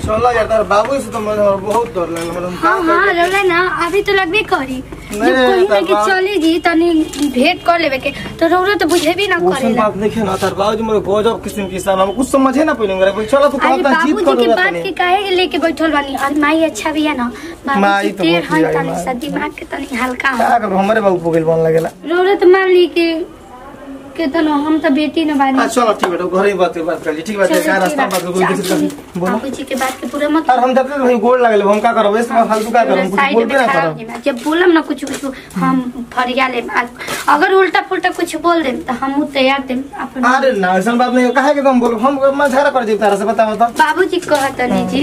चलो यार तार बाबू से तो मुझे बहुत डर लगल हम हाँ हाँ रौला ना अभी तो लगबे करी जब नहीं, कहीं ना तब कि बात- चली जी तनी भेंट कर लेवे के तो रौला तो बुझेबी ना वो करेला बात नहीं ना तार बाबू जी मुझे गजब किस्म की सान हम कुछ समझे ना पहिले मेरे चलो तू अरे कहता जीत बाबूजी कर की रहा बात के काहे लेके बैठल बानी और माई अच्छा भी है ना माई बाबूजी तो तेर बहुत ही हन आई तनी माई। सा दिमाग के तनी हल्का हो का करू हमारे बाबू पोगिल बन लगेला रौला तो मान ली के के तो ना हम तो बेटी न बानी हां चलो ठीक है घर ही बात के बात कर ली ठीक बात है का रास्ता बात कोई किसी का बोलो बाबूजी के बात के पूरा मत और हम जब तक गोड़ लगले हम का करब इसमें फालतू का करब कुछ साइड बोल में भी ना खड़ा करब हो जाना। जब बोलम ना कुछ कुछ हम फरिया ले अगर उल्टा पुल्टा कुछ बोल देम तो हम तैयार देम अपन अरे ना ऐसा बात नहीं काहे के तुम बोलो हम मैं झगड़ा कर दी तारा से बताओ तो बाबूजी कहत नहीं जी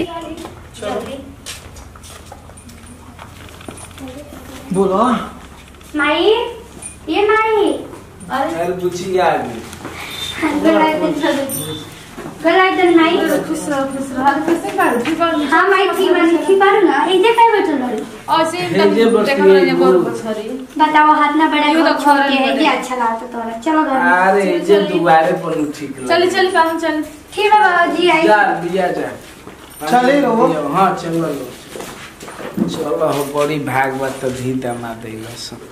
बोलो माई ये माई अरे बुचिया आ गई गलाय दे गलाय दे माई खुश रहो खुश रहो अरे कैसे बारू ठीक बारू हाँ माई ठीक बानी ठीक बारू ना ए जे काय बैठल बारू ऐसे हे जे एकदम बस देखा ये मैंने बहुत बोल। बछरी बताओ हाथ ना बड़ा यो तो घर छोड़ घर के है में ये अच्छा लागत तोरा चलो घर में। अरे जे दुआरे पर ठीक लगे चल चल काम चल ठीक है बाबूजी आई जा दिया जा चले रहो। हाँ चलो चलो हो बड़ी भागवत तो धी दमा देला सब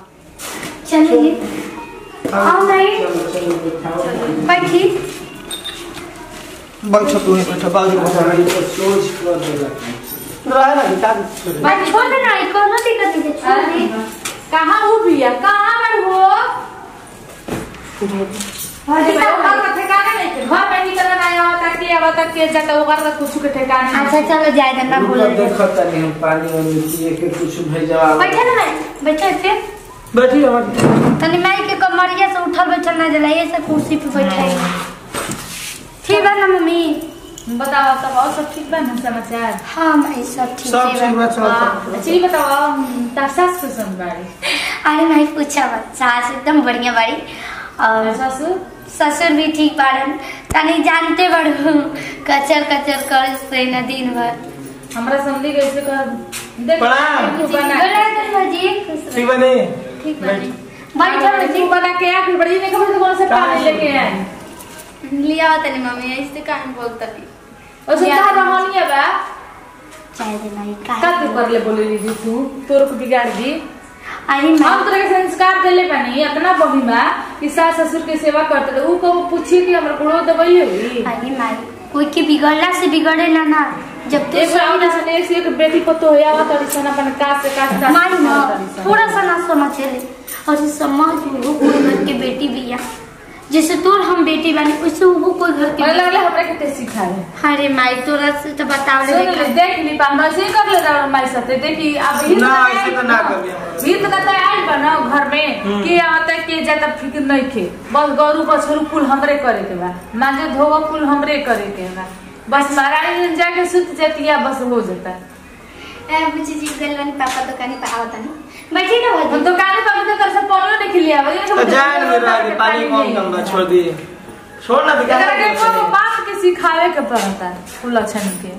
चलिए आओ माई बैठी बैठ तू ही बैठ बाबू जी बैठ ये तो सोच कर देला रहे ना का बैठ छोड़ देना ई कोनो दिक्कत नहीं है, छोड़ अरे दे कहाँ हो भैया कहाँ पर हो अरे भाई घर का ठिकाना नहीं है। घर में निकल आया होता के आवता के जाता ओकर का कुछ के ठिकाना नहीं अच्छा चलो जाए देना बोल मतलब देखो तनी हम पानी में पिए के कुछ भेजवा बैठे ना भाई बैठे थे बैठी रहो तनी माई के कमरिया से उठल बैठल ना जला ये से कुर्सी पे बैठे ठीक है ना मम्मी बताओ तब और सब ठीक बा ना समाचार हाँ माई सब ठीक सब है ठीक बा। बा चल हाँ, अच्छा ये बताओ तार सास सुसन बाड़ी अरे माई पूछा मत सास एकदम बढ़िया बाड़ी और ससुर ससुर भी ठीक बाड़न तनी जानते बड़ू कचर कचर कर से न दिन भर हमरा समझी कैसे कर देख प्रणाम। तू बना बोला कर बाजी खुश ठीक रहो। बने ठीक बाड़ी बैठो तू बना के आ फिर बड़ी नहीं खबर कौन से पानी लेके आए लिया तनी मम्मी ऐसे काहे बोलतनी और सुन का रहनी है बा चाय दे माई का का तू कर ले बोले ली तू तोर को बिगाड़ दी अरे हम माई तोरे के संस्कार देले बानी अपना बही में कि सास ससुर के सेवा करते रहे ऊ को पूछी कि हमर गुड़ो दबई हुई अरे माई कोई के बिगड़ला से बिगड़ेला ना जब तू एक सही बार ना से एक से एक बेटी को तो होया तड़ी सन अपन कास से कास सास माई ना तड़ी सन। थोड़ा सा ना समझेले और ये समाज में वो कोई घर के बेटी भी है जैसे तोर हम बेटी बनी वैसे वो कोई घर के मला बेटी लागले हमरा के ते सिखाए अरे माई तोरा से तो बताओ ले सुन ले देख ली पा हम ऐसे ही कर ले रहा हमारे साथ देखी अब हित ना, का ऐसे तो ना कभी हमारे। हित का तो आइल बनाओ घर में कि आता के जाता फिक्र नहीं खे बस गरु बछरू कुल हमरे करे के बा मांगे धोवा कुल हमरे करे के बा बस महारानी दिन जाके सुत जाती है बस हो जाता है ए बुची जी गलवानी पापा दुकानी पे आवतनी बैठी ना हम भाजी दुकान पर भी कर सब पढ़ो नहीं लिया वही तो जाए ना मेरा आगे पानी कम कम बा छोड़ दी छोड़ ना दिखा एकरा के को बात के सिखावे के पड़ता है फूल अच्छा के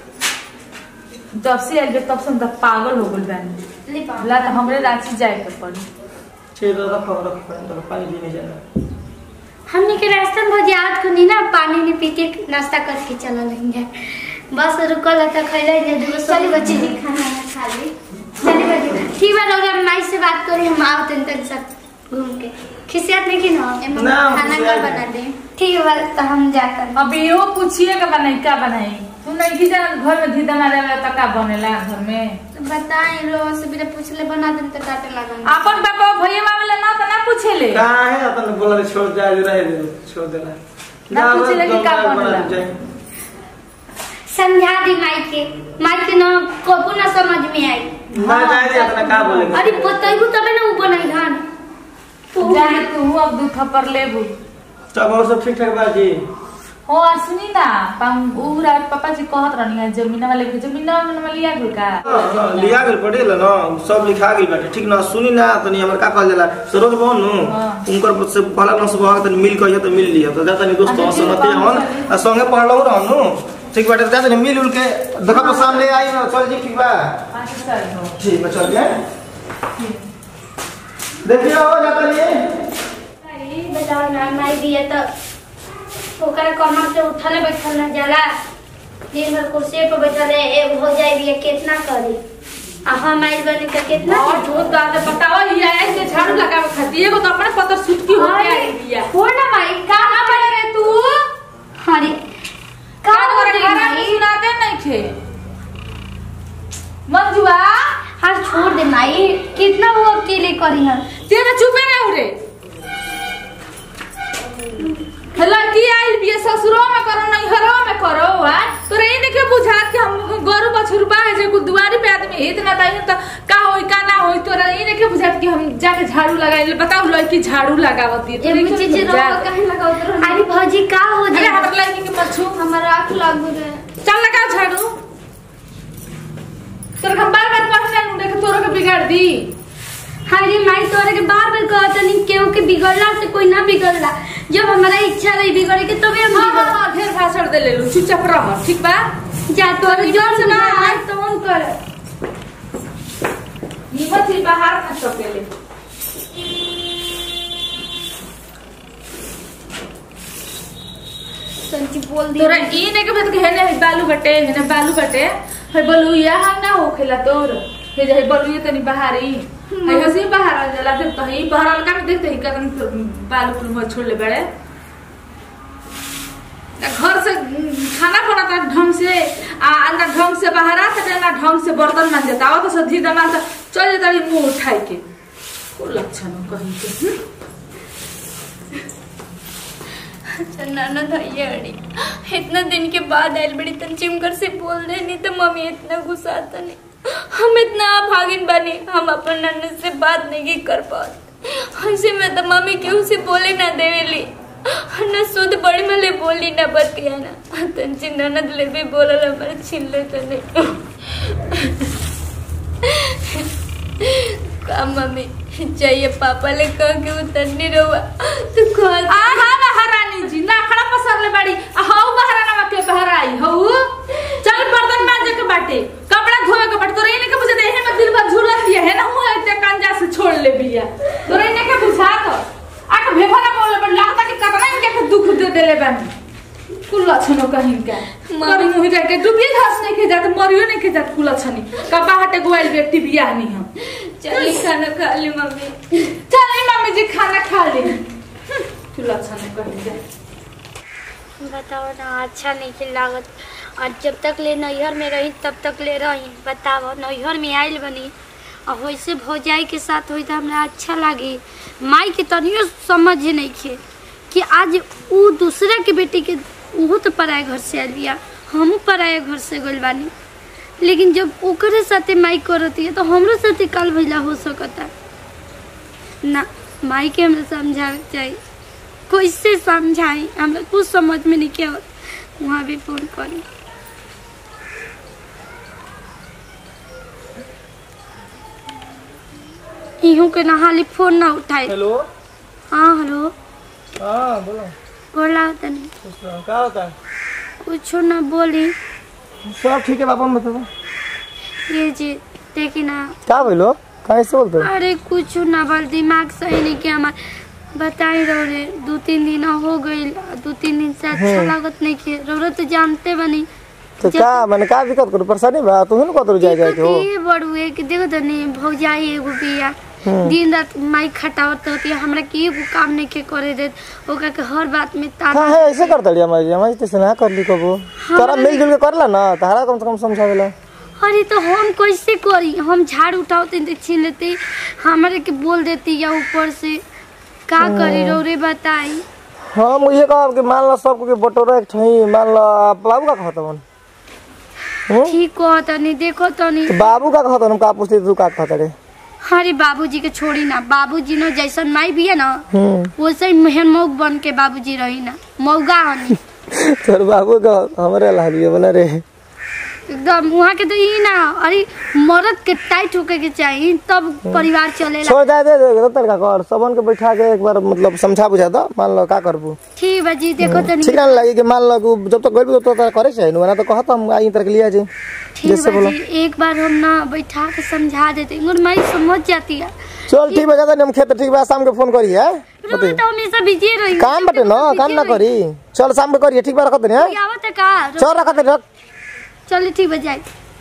जब से आइल तब से हम तो पागल हो गइल बानी ले पा ला तो हमरे रांची जाए के पड़ी छेद रखो रखो तो पानी भी नहीं जाना हमने के रास्ते में भाजी आज को नहीं ना पानी नहीं पी के नाश्ता करके चला लेंगे बस रुकल था खैले जे दूगो चली बच्ची जी खाना ना खा ली चली बच्ची ठीक बा रौरा माई से बात करी हम आओ तन तक सब घूम के खिसियत नहीं कि ना ए मम्मी ना, खाना बुझिया का नहीं। बना दे ठीक है बा, तो हम जाकर अभी वो पूछिए का बनाई क्या बनाई तू नहीं की जान घर में धीदा मारे वाला तो का बनेला घर में तो बताई रो से बिना पूछले बना दे तो काटे लागन अपन पापा भैया मामला ना तो ना पूछेले कहाँ है अपन बोला रे छोड़ जाए रहे दे छोड़ देना ना पूछे लगी का बना बनेला? जाए। समझा दी माई के माई के ना कबू ना समझ में आई ना जाए रे अपना का बोलेगा अरे बताइबू तबे ना ऊ बनाई धान जाने तू अब दू थप्पड़ लेबू तब और सब ठीक ठाक बा जी हो आ सुनी ना पम ऊ रात पापा जी कहत रहनी है जमीन वाले के जमीन वाले लिया गइल का हाँ, हाँ, लिया गेल पटेल ना सब लिखा गेल बाटे ठीक ना सुनी ना तनी हमर का कहल जाला सरोज बहन नु हाँ। उनकर से पहला ना सुबह तनी मिल कहियो त मिल लिया तो जाता नहीं दोस्त अच्छा, ठीक संगति बा, हन चली। आ संगे पढ़लो रहनु ठीक बाटे जाता नहीं मिल उल के देखो तो सामने आई ना चल जी ठीक बा पाँच साल हो ठीक बा चल जाए देखियो हो जाता नहीं बताओ ना माई दिए तो ओकरा कमर से उठले बैठल ना जाला दिन भर कुर्सी पर बैठल है एगो हो जाए भी कितना करी आ हम आइल बने का कितना और जो दादा बताओ ये आया के झाड़ू लगावे खाती एगो तो अपने पतर सुटकी हो के आई दिया हो ना माई कहां बड़े रे तू अरे का का तोरे करे घर में माई सुनाते नहीं थे मंजुआ हर छोड़ दे माई कितना वो अकेले करी हम तेरे चुपे नहीं उरे लड़की आइल बिया ससुरो में करो नैहरो में करो आ तोरे ई नहीं के बुझात कि हम गरु बछरू बा है जे कुल दुआरी पे आदमी इतना टाइम तो का होई का ना होई तोरा ई नहीं के बुझात कि हम जाके झाड़ू लगाइले बताओ लड़की झाड़ू लगावती है ये मुझे जे रोवा काहे लगावत रहो अरे भौजी का हो अरे जाए हमर लड़की के मत छू हमर आंख लागू रे चल लगा झाड़ू तोरा हम बार बार कहना नु देख तोरा के बिगाड़ दी अरे माई तोरे के बार बार कहत नहीं केहू के बिगड़ला से कोई ना बिगड़ला जब हमारा इच्छा रही बिगड़े के तबे हम हां हां बिगड़ हां ढेर भाषण दे ले लू चुपचाप रह ठीक बा जा तोरे जोर से ना ना। आज तो हम कर हिम्मत ही बाहर ना सकेले संची बोल दी तोरा ई ने के भेत के हेने बालू बटे हेने बालू बटे है बोलू यहाँ ना होखेला तोर हे जे बोलू ये तनी बाहरी है हसी बाहर आ जाला फिर तो ही बाहर अलका में देखते ही कदम बालू कुल में छोड़ ले बड़े ना घर से खाना बनाता ढंग से आ ना ढंग से बाहर आता ना ढंग से बर्तन मान जाता आवत तो सधी दमा तो चल जाता मुंह उठाई के को लक्षण कहीं के हम्म? नाना धैया अड़ी इतना दिन के बाद आयल बड़ी तन चिमकर से बोल रहे नहीं तो मम्मी इतना गुस्सा आता नहीं हम इतना भागिन बनी हम अपन नन्नद से बात नहीं कर पाते ऐसे में तो मम्मी केहू से बोले ना देवेली न शुद्ध बड़ी मले बोली ना बतिया ना तन ची ननद ले भी बोलल हमारे छीन ले तो नहीं का मम्मी चाहिए पापा ले कह के उतरनी रहुआ तू कह आहा महारानी जी ना खड़ा पसर ले बाड़ी आ हऊ महाराना के बहराई हऊ चल बर्तन मांजे के बाटे कपड़ा धोवे के बाटे तोरे इने के बुझे देहे में दिल भर झूलत दिया है ना हुआ इतने कंजा से छोड़ ले बिया तोरे इने के बुझा तो आके भेभा ना बोले बड़ लागता कि कतना इनके के दुख दे देले बानी कुल छनो कहीं का मरी मुही जाके डूबिए घास नहीं के जात मरियो नहीं के जात कुल छनी कपा हटे गोइल बेटी बिया नहीं हम चली खाना खा ली मम्मी चल मम्मी जी खाना खा ले कुल छनो कहीं का बताओ ना अच्छा नहीं के लागत और जब तक ले नैहर में रही तब तक ले रही बताओ नैहर में आइल बनी और वैसे भौजाई के साथ हुई तो हमरा अच्छा लगी माई के तनियो समझ नहीं खे कि आज ऊ दूसरा के बेटी के वो तो पराए घर से आइल बिया हमू पराए घर से गइल बानी लेकिन जब ओकरे साथे माई करती है तो हमरो साथे कल भैला हो सकता ना माई के हमरा समझावे के चाहिए कैसे समझाई हमरा कुछ समझ में नहीं क्या वहाँ भी फोन करी इहू के नहाली फोन ना उठाई हेलो हाँ हेलो हाँ बोलो बोला तनी कुछ ना- क्या होता है कुछ ना बोली सब ठीक है पापा बताओ ये जी देखी ना क्या बोलो कैसे बोलते हो अरे कुछ ना बोल दिमाग सही नहीं कि हमार बताई रहो रे दो तीन दिन हो गई दो तीन दिन से अच्छा लागत नहीं कि रो तो जानते बनी तो क्या मैंने क्या दिक्कत करो परेशानी बा तुम ना कतरो जाए जाए के हो ये बड़ुए कि देखो तो नहीं भौजाई एगो बिया दिन रात माई खटावत होती है हमरा के एगो काम नहीं के करे देत ओकरा के हर बात में हाँ ताना है ऐसे कर दड़ी हमारी हमारी तो ना कर ली कबो तोरा मिलजुल के करला ना तारा कम से कम समझावेला अरे तो हम कैसे करी हम झाड़ उठाते तो छीन लेते हमारे के बोल देती या ऊपर से का करी रो रे बताई हम ये कहब कि मान लो सबको के बटोरा एक ठही मान लो बाबू का कहत मन ठीक कह तनी देखो तनी तो बाबू का कहत हम का पूछते तू का कहत रे अरे बाबूजी के छोड़ी ना बाबूजी नो जैसन माई भी है ना हम्म वैसे ही मेहन मौग बन के बाबूजी रही ना मौगा हनी तोर बाबू का हमरे लागिए बना रे एकदम वहाँ के तो ई ना अरे मर्द के टाइट होके के चाहिए तब परिवार चलेला छोड़ दे दे दे तर का कर सबन के बैठा के एक बार मतलब समझा बुझा दो मान लो का करबू ठीक बा जी देखो तनी ठीक ना लगे कि मान लो कि जब तक गइल तो तो करे छै ना तो कहत हम आई तर के लिया जी ठीक जैसे बा बोलो जी एक बार हम ना बैठा के समझा देते और माई समझ जाती है चल ठीक बा जाता हम खेत ठीक बा शाम के फोन करी है रोज तो हमेशा बिजी रही काम बटे ना काम ना करी चल शाम के करिए ठीक बा रखत नहीं आवत है का चल रखत रख चलिए ठीक बजाए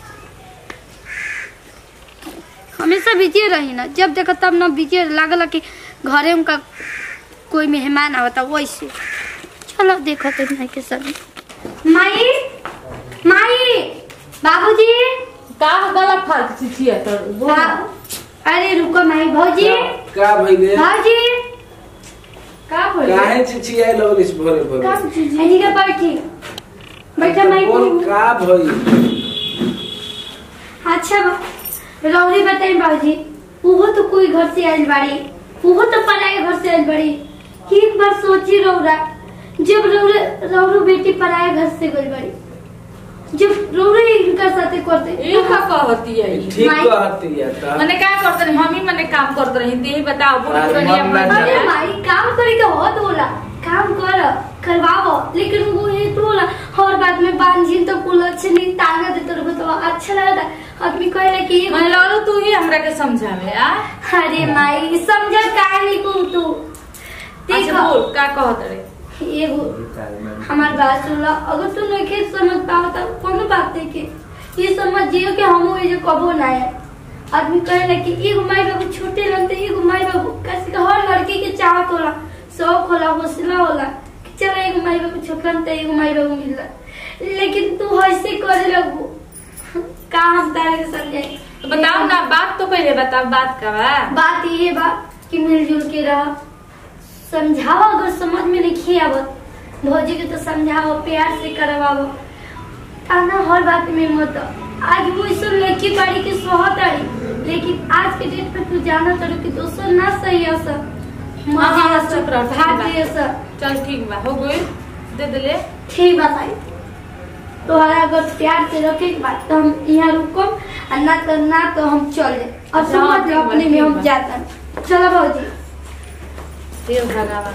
हमेशा बिजी रही ना जब देखो तब ना बिजी लागल कि घरे उनका कोई मेहमान आवता वैसे चलो देखो तो नहीं के सब माई माई बाबूजी का गला फर्क चिचिया तो बोल बा- अरे रुको माई भौजी का भइले भौजी का बोल काहे चिचिया लगलिस भोरे भोरे ऐनी का बैठी बैठा माई बोल का भइल अच्छा बा- रौरी बताई बाबूजी वो तो कोई घर से आइल बाड़ी वो तो पराए घर से आइल बाड़ी एक बार सोची रौरा जब रौरे रौरो बेटी पराए घर से गई बाड़ी जब रौरे इनका साथे करते ई का कहती है ई? ठीक माई- कहती है त मने का करते रही हम ही मने काम करते रही दे बताओ बुढ़ अरे बुढ़िया मन ना मर अरे जाए। भाई काम करे के बहुत होला काम कर करवाओ लेकिन वो ये तो होला हर बात में बांझिन तो कुल अच्छे नहीं ताना देते रहो तो अच्छा लगता आदमी कहे कि ये मैं लड़ू तू ही हमरा के समझावे आ अरे माई समझ काहे को तू अच्छा देखो बोल का कहत रे एगो हमार बात सुनला अगर तू नहीं समझ पाओ तो कोनो बात नहीं के ये समझियो कि हम ये जो कबो ना है आदमी कहे ना कि एगो माई बाबू छोटे रहते एगो माई बाबू कैसे कि हर लड़की के चाहत होला शौक होला हौसला होला कि चल एगो माई बाबू छोट रहते एगो माई बाबू मिलला लेकिन तू ऐसे करे लगू का हम तारे के समझाई तो बताओ ना बात तो पहले बताओ बात का बा बात ये बा कि मिलजुल के रह समझाओ अगर समझ में नहीं आवत भौजी के तो समझाओ प्यार से करवाओ ताना हर बात में मत आज वो सब लड़की बाड़ी के सोहत आड़ी लेकिन आज के डेट पे तू जाना चलो कि दोस्तों ना सही है सब हाँ, हाँ, चुप रहो, ठीक बा। भाग सब चल ठीक बा हो गई दे दे ले ठीक बा भाई तोहरा अगर प्यार से रखे के बाद तो हम यहाँ रुकम और ना तो ना तो हम चल जाए और हाँ, समझ ठीक लो बा, अपने में ठीक हम बा। जाता चलो भौजी हे भगवान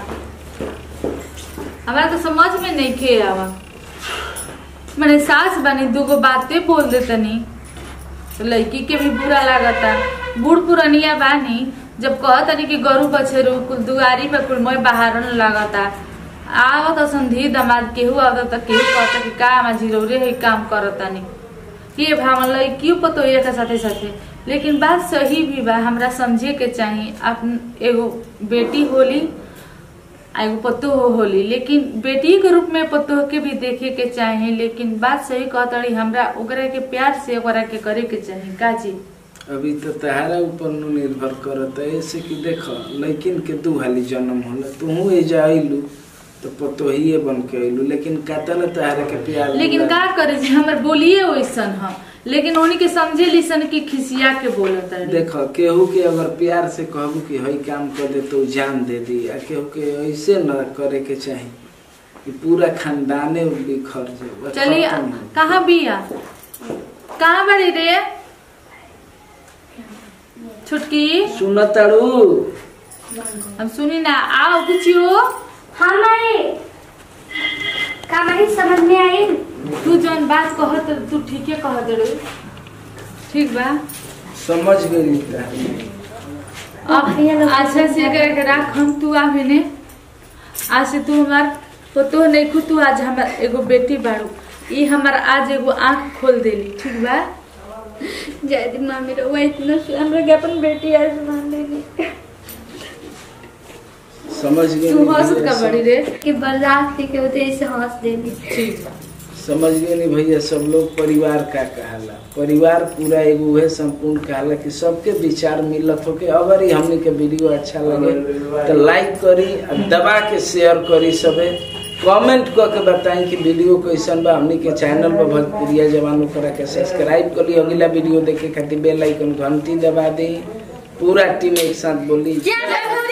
हमरा तो समझ में नहीं खे आवा मैंने सास बनी दूगो बातें बोल दे तनी तो लड़की के भी बुरा लागता बूढ़ पुरनिया बानी जब कहतनी कि गरु बछेरू कुल दुआरी पे कुल मोय बाहर न लागता आवत संधी दमाद केहू आवत त केहू कहता कि का मा जिरौरे है काम करतनी ये भावन लड़कियों पतो ये के साथे साथे लेकिन बात सही भी बा हमरा समझे के चाही अपन एगो बेटी होली आ एगो पतोह होली लेकिन बेटी के रूप में पतोह के भी देखे के चाही लेकिन बात सही कहतड़ी हमरा ओकरा के प्यार से ओकरा के करे के चाही काजी अभी तो तहारा ऊपर नु निर्भर करत है ऐसे कि देख लड़किन के दू हाली जन्म होला तू एजा आइलू तो पतोहिए बन के आइलू लेकिन कतल तहारा के प्यार लेकिन मिला। का करे जे हमर बोलिए वैसन ह लेकिन उन्हीं के समझे लिसन की खिसिया के बोलत है देख केहू के अगर प्यार से कहबू कि हई काम कर दे तो उ जान दे दी आ केहू के ऐसे न करे के चाही कि पूरा खानदाने बिखर जाए चलिए खत्म हो। कहाँ बिया कहाँ बड़ी रे छुटकी सुन ताड़ू हम सुनी ना आओ कुछियो हाँ माई का माई समझ में आई तू जौन बात कहत तू ठीके कहत रे ठीक बा समझ गई का अब अच्छा से करे के राख हम तू आवे ने आज से तू हमार पतो नहीं खु तू आज हमार एगो बेटी बाड़ू ई हमार आज एगो आँख खोल देली ठीक बा जय दी मामी रहुआ इतना से हमरा के अपन बेटी आज मान लेनी समझ गई तू हंसत का बड़ी रे कि बर्दाश्त के होते ऐसे हंस देनी ठीक बा समझ गए नहीं भैया सब लोग परिवार का कहाला परिवार पूरा एगो उहे संपूर्ण कहाला कि सबके विचार मिलत हो के अगर ही हमने के वीडियो अच्छा लगे तो लाइक करी और दबा के शेयर करी सबे कमेंट क के बताई कि वीडियो कैसन बा हमने के चैनल पर भोजपुरिया जवान करा के सब्सक्राइब करी अगला वीडियो देखे खातिर बेल आइकन घंटी दबा दी पूरा टीम एक साथ बोली जय भगवान